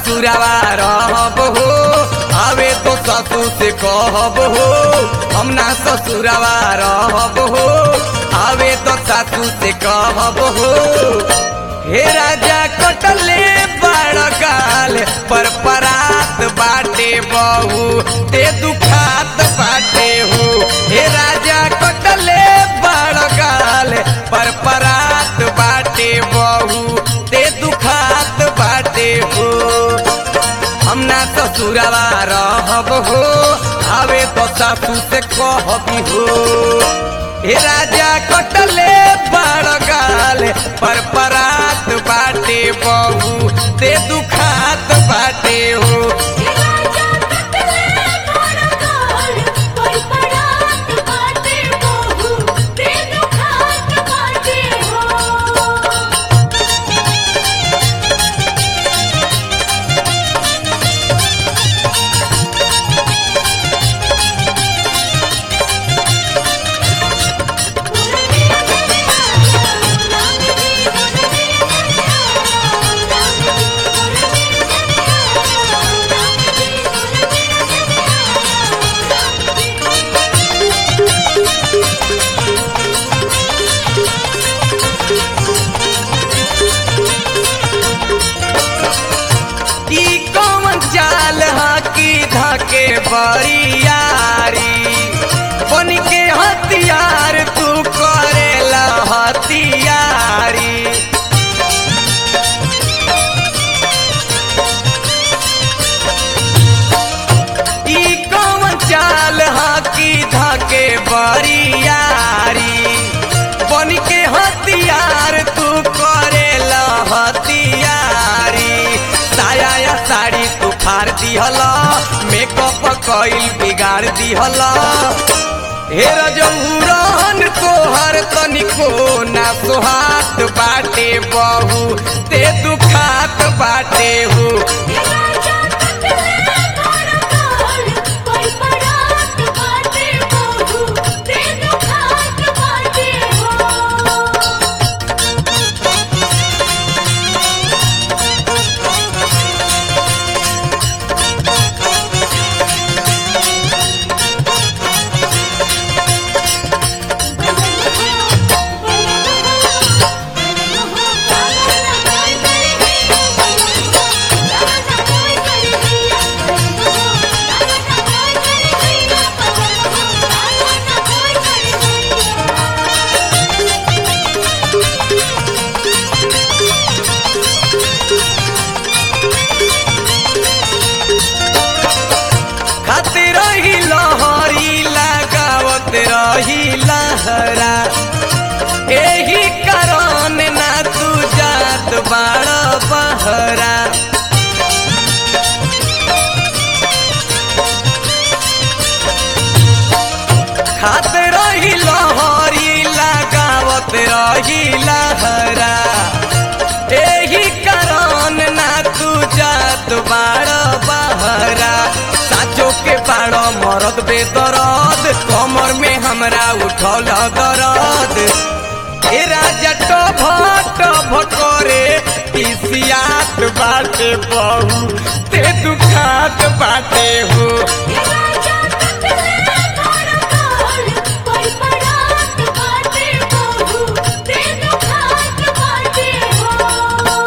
ससुरवा रहब हो आवे तो ससुर से कहब हो हम ना ससुरवा रहब हो आवे तो सासू से कहब हो हे राजा कटले बड़ गाल पर परात बाटे बहू ते दुखात बाटे हो हे राजा कटले बड़ गाल पर परात बाटे बहू ते दुखात बाटे हो हम ना ससुरवा रहब हो आवे तो सासू से कहबी हो हे राजा कटले बड़ गाल पर परात बाटे बहू ते दुखात बाटे हो हे राजा कटले बड़ गाल पर परात बाटे बहू ते दुखात बाटे हो ई कौन चाल हाकी धाके बरियारी बन के हथियार तू करेला हथियारी ई कौन चाल हाकी धाके बरियारी बन के हथियार तू करेला हथियारी साया या साड़ी तू फाड़ दिहल मेकअप कइल बिगाड़ दिहल हे रजौरन तोहर तनिको ना सोहात बाटे बहू ते दुखात बाटे हो हे राजा कटले बड़ गाल पर परात बाटे बहू ते दुखात बाटे हो खाते रही लहरी लगावत रही लहरा एही कारण ना तू जात बाड़ बहरा खात रही लहरी लगावत रही लहरा एही कारण ना तू जात बाड़ बहरा साचो के बाड़ मरद बेदरद कमर में हमरा उठल दरद ए राजा टभ टभ करे इसियात बाटे बहू ते दुखात बाटे हो हे राजा कटले बड़ गाल पर परात बाटे बहू ते दुखात बाटे हो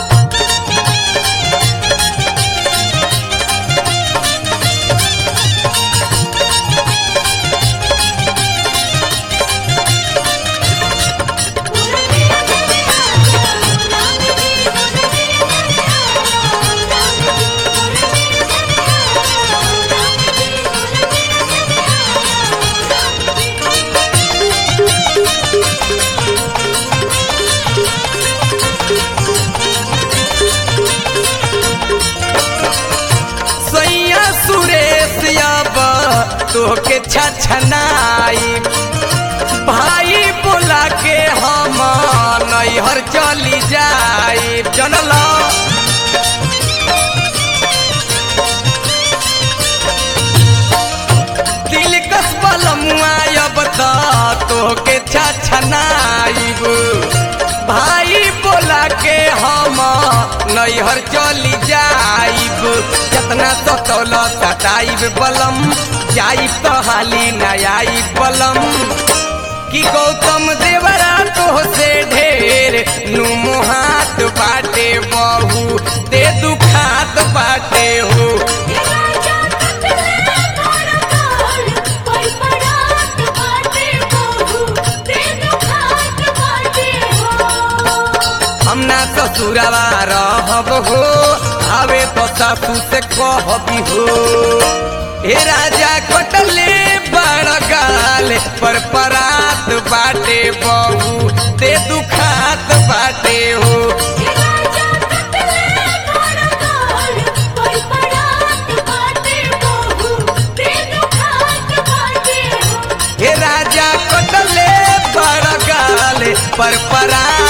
सैया सुरेश अब तोहके छछनाई भाई बोला के हम नैहर चली जाई जनल दिल कस बलमुआ अब त तोहके छछनाई भाई बोला के हम नैहर चली जाइब जतना सतौल सताइब बलम जाइब तो हाली नयाई बलम कि गौतम देवरा तो से ढेर नुमो हाथ बाटे बहू ते दुखात बाटे हो हे राजा कटले मोर काल पर पड़ात बाटे बहू ते दुखात बाटे हो हम ना ससुरवा रहब हो आवे तो सासू से कहबी हो हे राजा कटले बड़ गाल पर परात बाटे बहू ते दुखात बाटे हो हे राजा कटले मोर काल पर पड़ात बाटे बहू ते दुखात बाटे हो हे राजा कटले बड़ गाल पर परात